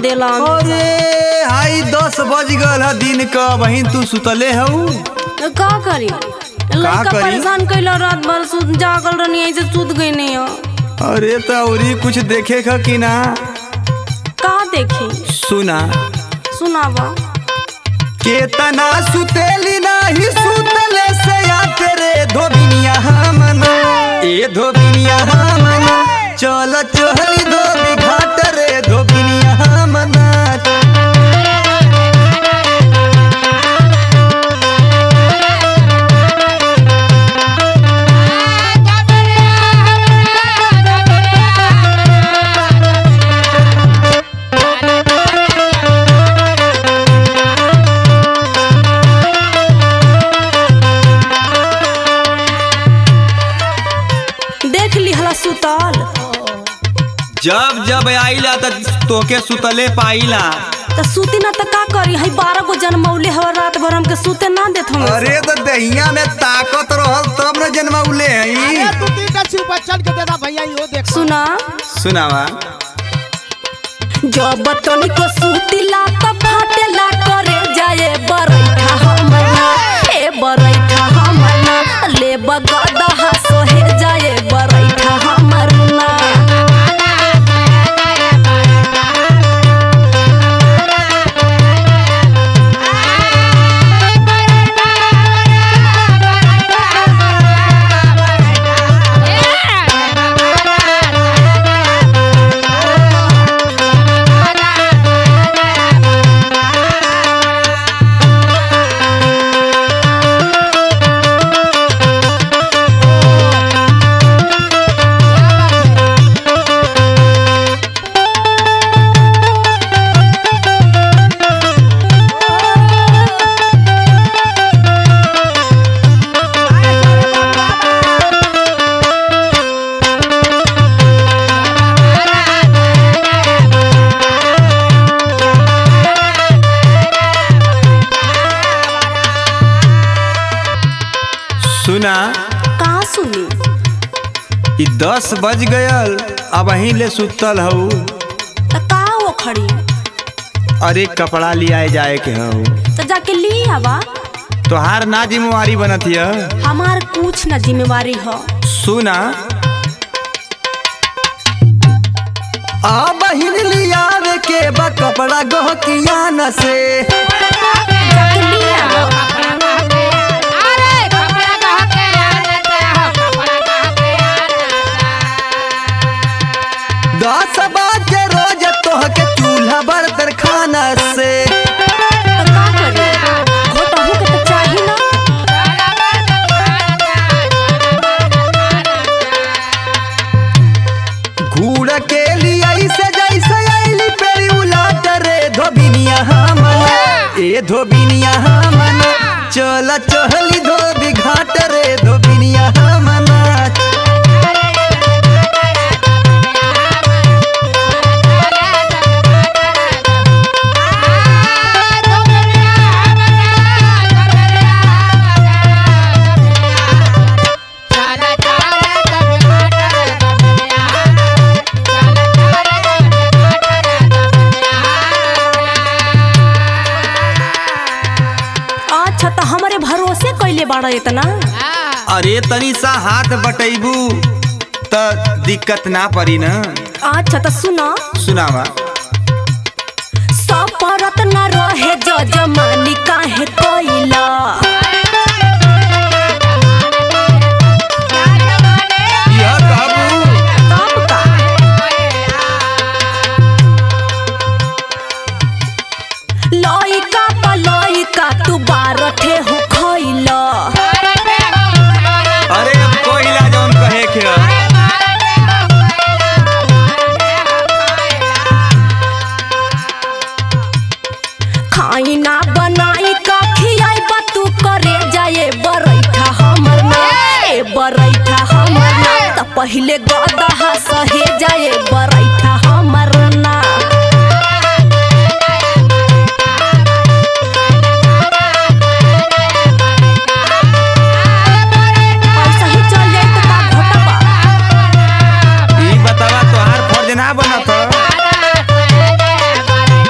देला अरे हाई दस बज गल है दिन का बहिन तू सुतले हऊ का करी लड़का करी? परेशान कैला रात भर सुत जागल रहनी ऐसे सुत गई नहीं हो अरे तो औरी कुछ देखे ख कि ना का देखी सुना सुनावा केतना सुतेली नाही सुतले से या तेरे धोबिनिया हमना ए धोबिनिया हमना चल चहली धोबी घाट रे धोबिनिया हमना देख ली हला सुतल जब जब आइला त तोके सुतले पाइला तो सूती ना तो का करी हई बारह गो जन्मौले हवा रात भर हमके सूते ना देत हम अरे तो दहिया में ताकत रहल तब न जन्मौले हई अरे तू तीनटा शिव बच्चन के देना भैया यो देख सुना सुनावा जब तनिको सूतीला त फाटेला करे जाए बरैठा हमना ए बरैठा हमना ले बगदहा सोहे जाए बरैठा हमरना सुना का सुनी ई दस बज गयल अब अहीं ले सुतल हऊ त का वो खड़ी अरे कपड़ा लियाए जाए के हऊ तो जाके ली आवा तोहार ना जिम्मेवारी बनत हिय हमार कुछ न जिम्मेवारी हो सुना आ बहिन लियावे के बा कपड़ा गहकिया न से जाके ली आवा दस बजे रोज तोहके चूल्हा बर्तन खाना से तो का करी घोटहू के तो चाही ना घूर के लिए ऐसे जैसे आइली पेरी उलाट रे धोबिनिया हमना ए धोबिनिया हमना चल चहली धोबी घाट रे धोबिनिया हमना अच्छा तो हमारे भरोसे कैले बाड़ा इतना अरे तनी सा हाथ बटैबू त दिक्कत ना पड़ी ना अच्छा तो सुना सुनावा सपरत न रहे जजमानी काहे कोइला यह कहबू तब का लइका प लइका तू बारठे हो खइला अरे अब कोहिला जौन कहे के ह। खाई ना बनाई का खियाई बा तू करे जाए बरैठा हमर ना ए बरैठा हमर ना त पहिले गदहा सहे जाए बरैठा हमर ना पैसा ही चल जाए तो का घोटा बा ई बतावा तोहार फर्ज ना बनत ह।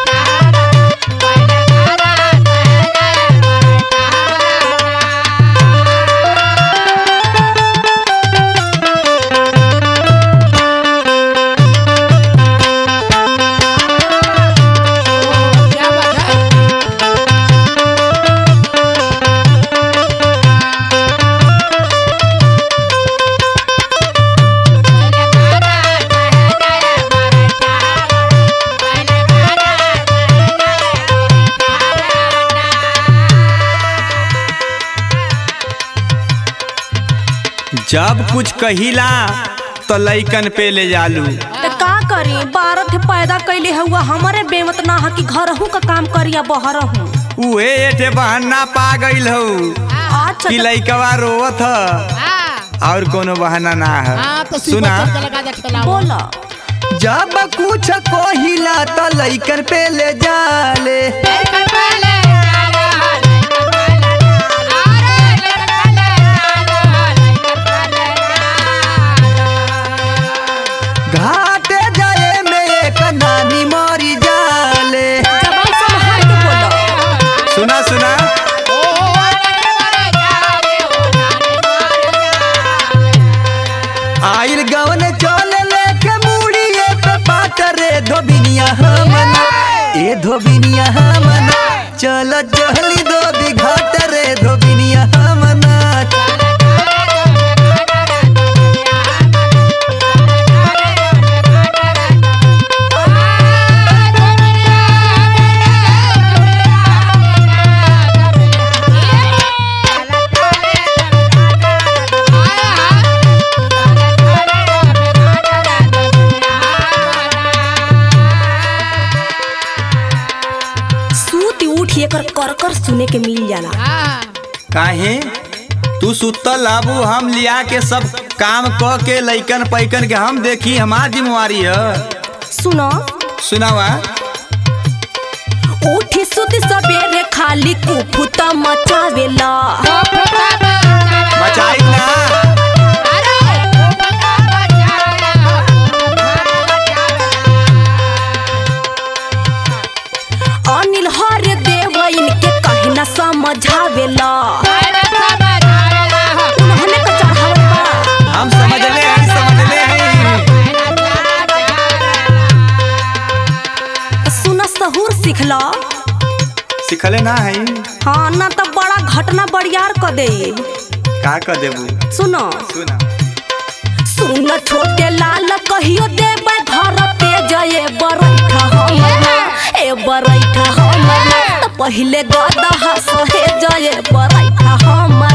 जब कुछ कहिला तो लइकन पे ले जालू तो का करी बारह ठे पैदा कैले हुआ हमारे बेमत ना है कि घर का काम करिया बहर हूँ उहे एठे बहाना पा गइल हऊ अच्छा कि लइकवा रोवत ह हाँ और कोनो बहाना ना है हाँ तो सुना सुना लगा दे खेला बोला जब कुछ कहिला तो लइकन पे ले जाले घाटे जाए में एक नानी मरी जाले जबान संभाल के बोला सुना सुना आइल गवन चले लेके मुड़िए पे पाट रे धोबिनिया हमना ए धोबिनिया हमना चल चहली दो घाट रे धोबिनिया हमना सूत उठ एकर कर कर सुने के मिल जाला काहे तू सुतल आबू हम लिया के सब काम क के लइकन पैकन के हम देखी हमार जिम्मेवारी है सुनो सुनावा उठी सुती सबेरे खाली कुफुत मचावेला मचाई ना अनिल हर देव इनके कहे न समझावेला उन्होंने तो चढ़ावल बा हम समझ ले हैं समझ ले हैं सुन सहूर सिखला सिखले ना है हाँ ना तो बड़ा घटना बड़ियार क दे का कर देबू सुनो सुना सुन छोटे लाल कहियो देबै घर पे जये बरैठा हमर ए बरैठा हमर त पहिले गदहा सहे जये बरैठा हमर